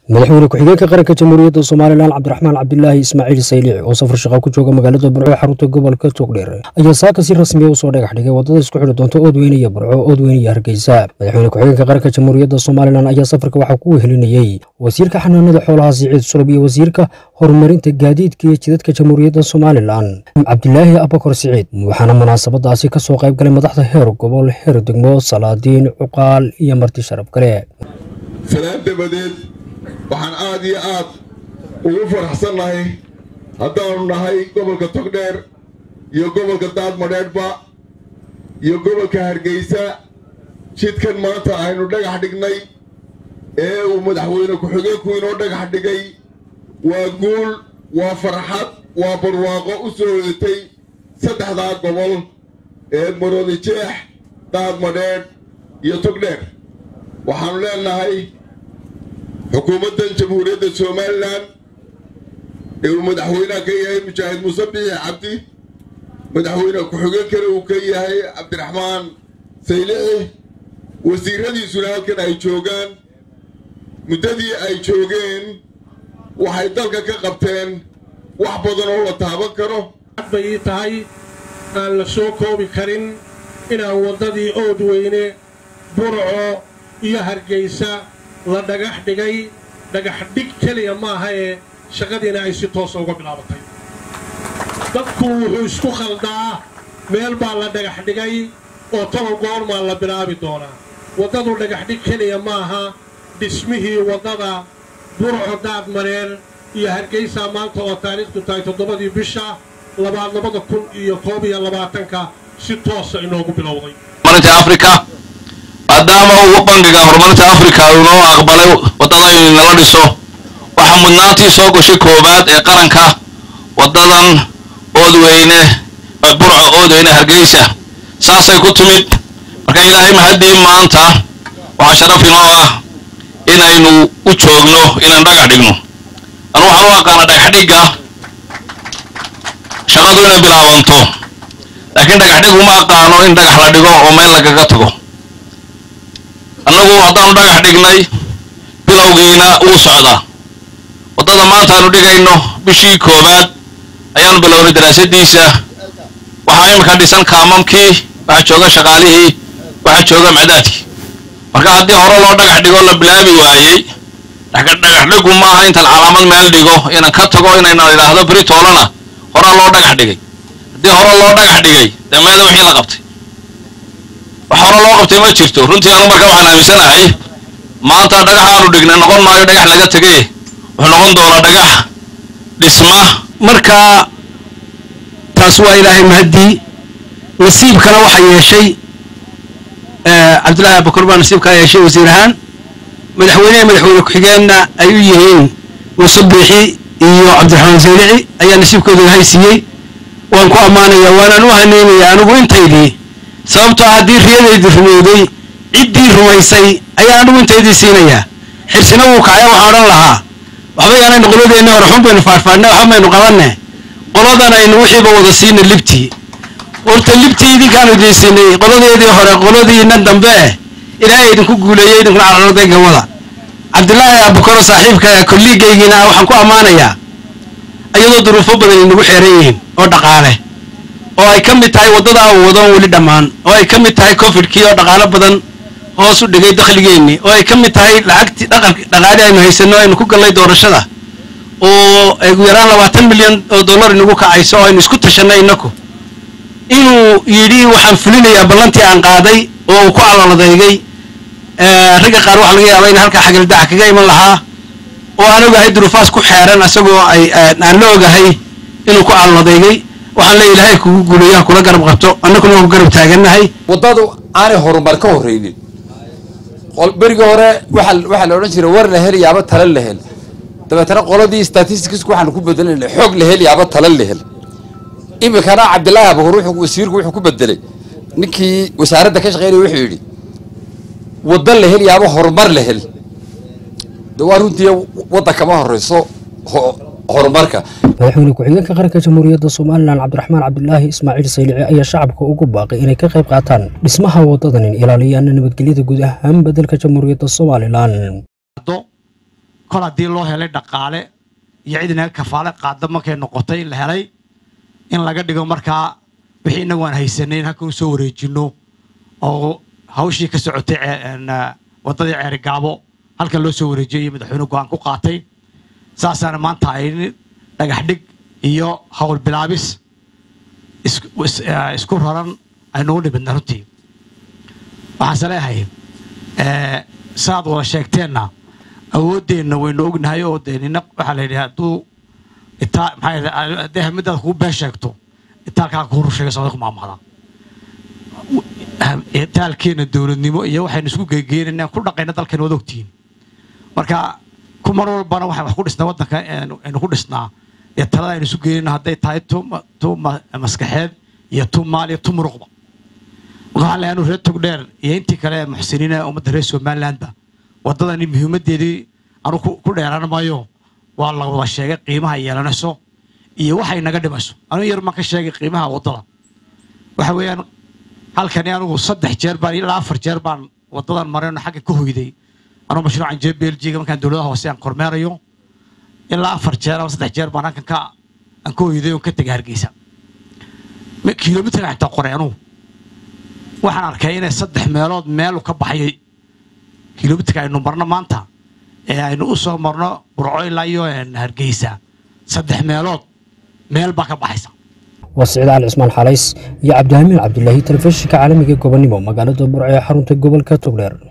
madaxweyne ku-xigeenka qaranka jamhuuriyadda somalilan cabdiraxmaan cabdilaahi ismaaciil saylici oo safar shaqa ku jooga magaalada burco ee xarunta gobolka togdheer ayaa saaka si rasmiya usoo dhagax dhigay wadada isku xidhi doonta oodweyne iyo burco oodweyne iyo hargeysa madaxweyne ku-xigeenka qaranka jamhuuriyadda somalilan ayaa safarka waxaa ku wehelinayey wasiirka xanaanada xoolaha siciid sulub iyo wasiirka horumarinta gaadiidka iyo jidadka jamhuuriyadda somalilan cabdilaahi abakor siciid waxaana munaasabadaasi ka soo qayb galay madaxda heer gobol heer degmo salaadiin cuqaal iyo marti sharaf kale salaan dabadeed waxaan aad iyo aad ugu faraxsannahay haddaanu nahay gobolka togdheer iyo gobolka daadmadheedhba iyo gobolka hargeysa jidkan maanta aynu dhagax dhignay ee uu madaxweyne ku-xigeenku inoo dhagax dhigay waa guul waa farxad waa barwaaqo u soo hodatay saddexdaa gobol ee maroodi jeex daadmadheedh iyo togdheer waxaanu leenahay xukuumaddan jamhuuriyadda somalilan ee uu madaxweynaha ka yahay mujaahid muuse biixi cabdi madaxweyne ku-xigeenkana uu ka yahay cabdiraxmaan saylici wasiiradiisuna halkan ay joogaan muddadii ay joogeen waxay dalka ka qabteen wax badan oo la taaban karo bay ii tahay aan la soo koobi karin inaan waddadii oodweyne burco iyo hargaysa la dhagax dhigay dhagax dhig keliya maaha ee shaqadiina ay si toosa uga bilaabatay dadku wuxuu isku khaldaa meel baa la dhagax dhigay oo toban goormaa la bilaabi doonaa waddadu dhagax dhig keliya maaha dhismihii waddada burco daadmareer iyo hargaysaa maanta oo taariikhdu tahay toddobadii bisha labaad labada kun iyo koob iyo labaatanka si toosa inoogu bilowday maadaama uu bangiga horumarinta africa inoo aqbalay waddada in nala dhiso waxaa mudnaantii soo gashay koowaad ee qaranka waddadan oodweyne burco oodweyne hargeysa saasay ku timid marka ilaahay mahaddii maanta waxaa sharaf inoo ah inaynu u joogno inaan dhagax dhigno anu waxaan u aqaana dhagaxdhigga shaqadu inay bilaabanto laakiin dhagaxdhig uma aqaano in dhagax la dhigo oo meel lagaga tago annagu haddaanu dhagax dhignay bilowgiina wuu socdaa waddada maanta aanu dhigayno bishii koowaad ayaanu bilownay daraasadiisa waxaa iminka dhisan kaamamkii waxaa jooga shaqaalihii waxaa jooga macdaadkii marka haddii hore loo dhagax dhigo la bilaabi waayey dhagaxdhigu maaha intaan calaamad meel dhigo inaan ka tago inayna idhaahdo beri toolana horaa loo dhagax dhigay haddii hore loo dhagax dhigay dee meeda wixii la qabtay wax hore loo qabtay ma jirto runtii anu marka waxaan aaminsanahay maanta dhagax aanu dhignay noqon maayo dhagax laga tegay wuxuu noqon doonaa dhagax dhisma marka taas waa ilaahay mahaddii nasiibkana waxaa yeeshay cabdullaahi abakor baa nasiibkaa yeeshay wasiir ahaan madaxweynehe madaxweyne ku-xigeenna ay u yihiin muuse biixi iyo cabdiraxmaan saylici ayaa nasiibkooda ilaahay siiyey waan ku ammaanayaa waanaan u haneynayaa anigu intaydii sababtoo haddii riyadaydii rumowday ciddii rumaysay ayaa anigu intaydii siinayaa xirsina wuu kacaya waxaan odhan lahaa waxba yaanaynu qoladeenni hore xun baynu faadhfaadhne waxba maynu qabanne qoladan aynu wixiiba wada siina libtii horta libtii idinkaanu idiin siinay qoladeedii hore qoladiina dambe eh ilaahay idinku guuleeyey idinkuna cararday gawada cabdilaahi abukaro saaxiibka kolliigaygiina ah waxaan ku ammaanayaa iyadoo duruufo badan inagu xeeran yihiin oo dhaqaale oo ay ka mid tahay waddada aan wadoon weli dhammaan oo ay ka mid tahay cofidkii oo dhaqaalo badan hoos u dhigay dakhligeennii oo ay ka mid tahay lacagtii dhaqaali aynu haysanno aynu ku gallay doorashada oo ay ugu yaraan labaatan milyan oo dollar inagu kacayso oo aynu isku tashannay innaku inuu yidhi waxaan fulinayaa ballantii aan qaaday oo uu ku caloladeygay ragga qaar waxaa laga yaabaa in halkaa xagaldaca kaga iman lahaa oo aan ogahay duruufaas ku xeeran isagoo ay aan la ogahay inuu ku caloladeygay waxaan leeya ilaahay kugu guuleeyaha kula garab qabto annaguna waan ku garab taagannahay waddadu aanay horumar ka horraynin berigii hore waxaa la odhan jiray war la hel yaaba tala la hel dabeetana qoladii statisticsku waxaanu ku bedelanay xoog la hel yaaba tala la hel iminkana cabdillaahi abukar wuxuu wasiirku wuxuu ku bedelay ninkii wasaaradda ka shaqeynaya wuxuu yidhi wadda la hel yaaba horumar la hel de waa runtii wadda kama horreyso horumarka madaxweyne ku-xigeenka qaranka jamhuuriyadda somalilan cabdiraxmaan cabdilaahi ismaaciil saylici ayaa shacabka ugu baaqay inay ka qayb qaataan dhismaha waddadan in ilaaliyaana nabadgelyada guud ahaan beddelka jamhuuriyadda somalilan kol haddii loo helay dhaqaale iyo cid inaga kafaale qaada markay noqotay la helay in laga dhigo markaa wixii inagu aan haysanay in halka u soo wareejino oo hawshii ka socotay waddadii ceerigaabo halkan loo soo wareejiyay iyo madaxweyne go-aan ku qaatay saasaana maanta ay dhagax dhig iyo hawl bilaabis isku raran aynugu dhibidna runtii waxaanse leeyahay saaad wada sheegteenna awooddeenna waynu ognahay oo dee nina waxaa la yidhi hadduu itaa maxaa haddii hamidaad kugu been sheegto itaalkaa kuu rusheega socda ku maamahda itaalkeena dowladnimo iyo waxaynu isku geegeynayna ku dhaqayna dalkan wada ogtihiin marka ku mar walbana waxaan wax ku dhisnaa waddanka aynu ku dhisnaa ee talada aynu isu geynayna hadday tahay tu tu maskaxeed iyo tu maal iyo tu muruqba marka waxaan leeyahay anu reer togdheer iyo intii kale ee muxsiniina ummadda reer somalilandba waddadani muhiimaddeedii anu ku dheeraan maayo waa la wada sheegay qiimaha yeelanayso iyo waxay naga dhimayso anu yar maan ka sheegay qiimaha waddada waxa weeyaan halkani anugu saddex jeer baan ilaa afar jeer baan waddadan marayno xagga ka hoyday anuu mashruucan jee belgiga markaan dowladaha hoose aan kormeerayo ilaa afar jeer ama saddex jeer baan halkan ka aan ka hoyday oon ka tegay hargeysa kilomitrka xitaa qoray anugu waxaan arkay inay saddex meelood meelu ka baxayay kilomitrka aynu marno maanta ee aynu u soo marno burco ilaa iyo hargeysa saddex meelood meel baa ka baxaysa waa siciid cali cismaan xalays iyo cabdihamiin cabdulaahi telefishinka caalamiga gobonimo magaalada burco ee xarunta gobolka togdheer